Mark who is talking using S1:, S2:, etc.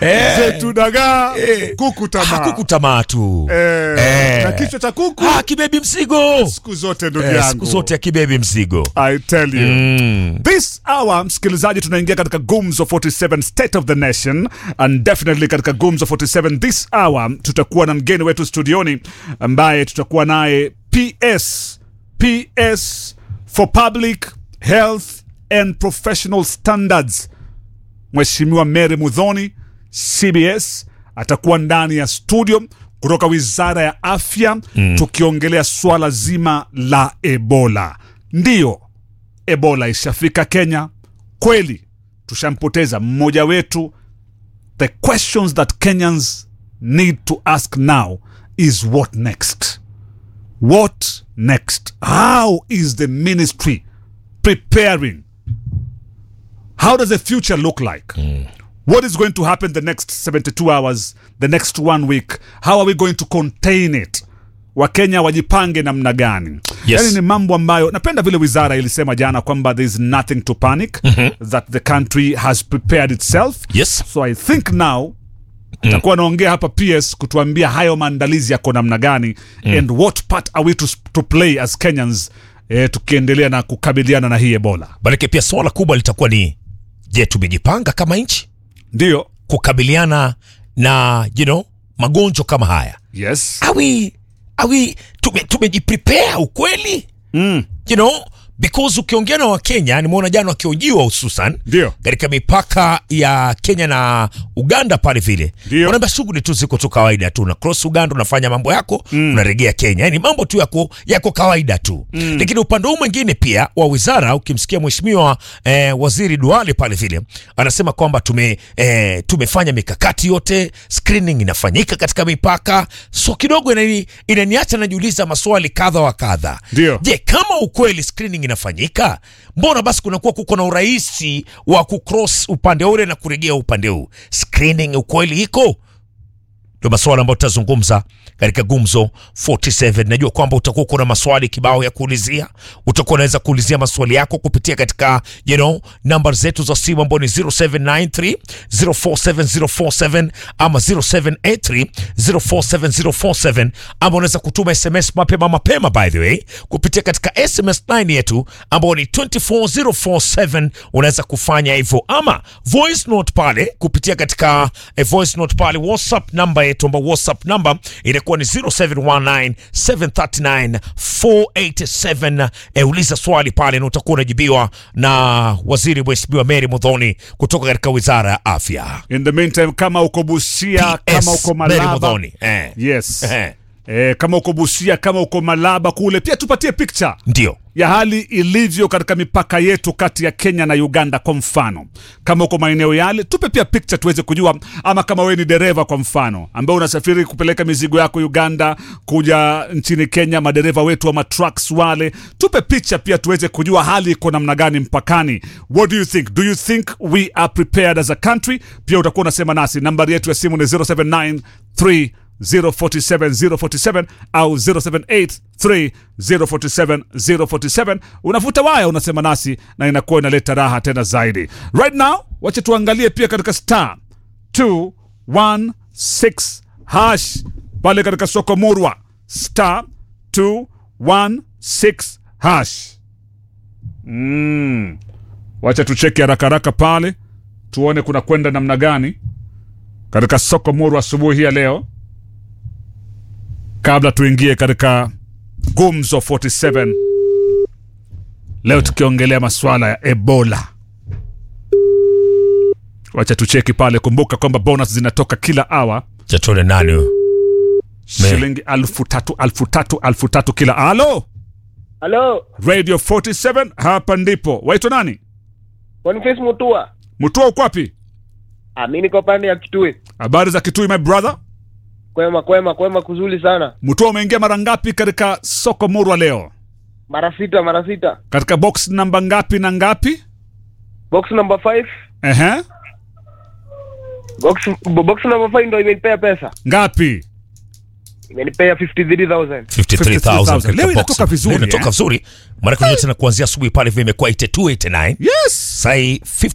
S1: Eh.
S2: zetu dagaa
S1: Eh.
S2: kuku tamaa
S1: kuku tamaa tu
S2: Eh,
S1: Eh.
S2: na kichwa cha kuku
S1: Ah, kibebi mzigo
S2: siku zote ndugu
S1: eh,
S2: yangu
S1: siku zote ya kibebi mzigo
S2: I tell you
S1: mm.
S2: This hour msikilizaji, tunaingia katika Gumzo 47 State of the Nation and definitely katika Gumzo 47 this hour tutakuwa na mgeni wetu studioni ambaye tutakuwa naye PS PS for Public Health and Professional Standards, Mheshimiwa Mary Mudhoni CBS atakuwa ndani ya studio kutoka Wizara ya Afya tukiongelea swala zima la Ebola. Ndiyo, Ebola ishafika Kenya kweli, tushampoteza mmoja wetu. The questions that Kenyans need to ask now is what next? What next? How is the ministry preparing? How does the future look like? What is going to happen the next 72 hours, the next one week? How are we going to contain it? Wakenya wajipange namna gani?
S1: Yes.
S2: Yani ni mambo ambayo napenda vile wizara ilisema jana kwamba there is nothing to panic that the country has prepared itself
S1: yes
S2: so i think now takuwa naongea hapa ps kutuambia hayo maandalizi yako namna gani and what part are we to, to play as kenyans eh, tukiendelea na kukabiliana na hii ebola
S1: manake pia swala kubwa litakuwa ni je tumejipanga kama nchi
S2: ndio
S1: kukabiliana na you know, magonjwa kama haya
S2: yes
S1: awi awi tume, tumejiprepare ukweli
S2: mm.
S1: you know because ukiongea na wakenya nimeona jana wakiojiwa hususan
S2: Ndio.
S1: katika mipaka ya kenya na uganda pale vile
S2: Ndio.
S1: wanaambia shughuli tu ziko tu kawaida tu na cross uganda unafanya mambo yako mm. unarejea kenya yani mambo tu yako yako kawaida tu mm. lakini upande huu mwingine pia wa wizara ukimsikia mheshimiwa eh, waziri duale pale vile anasema kwamba tume eh, tumefanya mikakati yote screening inafanyika katika mipaka so kidogo inani, inaniacha najiuliza maswali kadha wa kadha
S2: Ndio.
S1: je kama ukweli screening inafanyika mbona basi kunakuwa kuko na urahisi wa kucross upande ule na kurejea upande huu screening ukweli iko ndio maswala ambayo tutazungumza katika gumzo 47 najua kwamba utakuwa kuna maswali kibao ya kuulizia utakuwa unaweza kuulizia maswali yako kupitia katika you know, namba zetu za simu ambao ni 0793 047047 ama 0783 047047 ama unaweza kutuma sms mapema mapema by the way kupitia katika sms line yetu ambao ni 24047 unaweza kufanya hivyo ama voice note pale kupitia katika eh, voice note pale whatsapp namba yetu ambao whatsapp namba inakuwa ni 0719 739 487 eh, uliza swali pale na utakuwa unajibiwa na waziri mheshimiwa mary mudhoni kutoka katika wizara ya afya
S2: in the meantime kama uko busia kama uko
S1: Mary
S2: malaba
S1: Mudhoni eh.
S2: yes
S1: Eh.
S2: eh, kama uko busia kama uko malaba kule pia tupatie picture
S1: ndio
S2: ya hali ilivyo katika mipaka yetu kati ya Kenya na Uganda. Kwa mfano, kama uko maeneo yale, tupe pia picture tuweze kujua, ama kama wewe ni dereva kwa mfano, ambao unasafiri kupeleka mizigo yako Uganda kuja nchini Kenya, madereva wetu wa matrucks wale, tupe picha pia tuweze kujua hali iko namna gani mpakani. What do you think? Do you think we are prepared as a country? Pia utakuwa unasema nasi, nambari yetu ya simu ni 0793 047 047 au 0783 047 047 unavuta waya unasema nasi na inakuwa inaleta raha tena zaidi right now wacha tuangalie pia katika star 216 hash pale katika soko murwa star 216 hash mm. wacha tucheki haraka haraka pale tuone kuna kwenda namna gani katika soko muru asubuhi hii ya leo kabla tuingie katika gumzo 47 leo tukiongelea masuala ya ebola wacha tucheki pale kumbuka kwamba bonus zinatoka kila awa
S1: chatone nani huyo? Me.
S2: shilingi alfu tatu alfu tatu alfu tatu kila alo
S3: Halo,
S2: radio 47 hapa ndipo waitwa nani
S3: Boniface Mutua.
S2: mtua uko wapi
S3: Ah, mimi niko pande ya Kitui.
S2: habari za kitui my brother
S3: Kwema kwema kwema kuzuri sana.
S2: mtua umeingia mara ngapi katika soko murwa leo
S3: Mara sita mara sita.
S2: katika box namba ngapi na ngapi
S3: Box number 5.
S2: Ehe.
S3: Box box number 5 ndio imenipea pesa.
S2: ngapi
S3: Imenipea 53000.
S1: 53,000 katika
S2: Leo inatoka
S1: box.
S2: vizuri,
S1: Leo inatoka
S2: eh?
S1: vizuri maana kuna tena kuanzia asubuhi pale vile imekuwa 82 89
S2: yes
S1: sai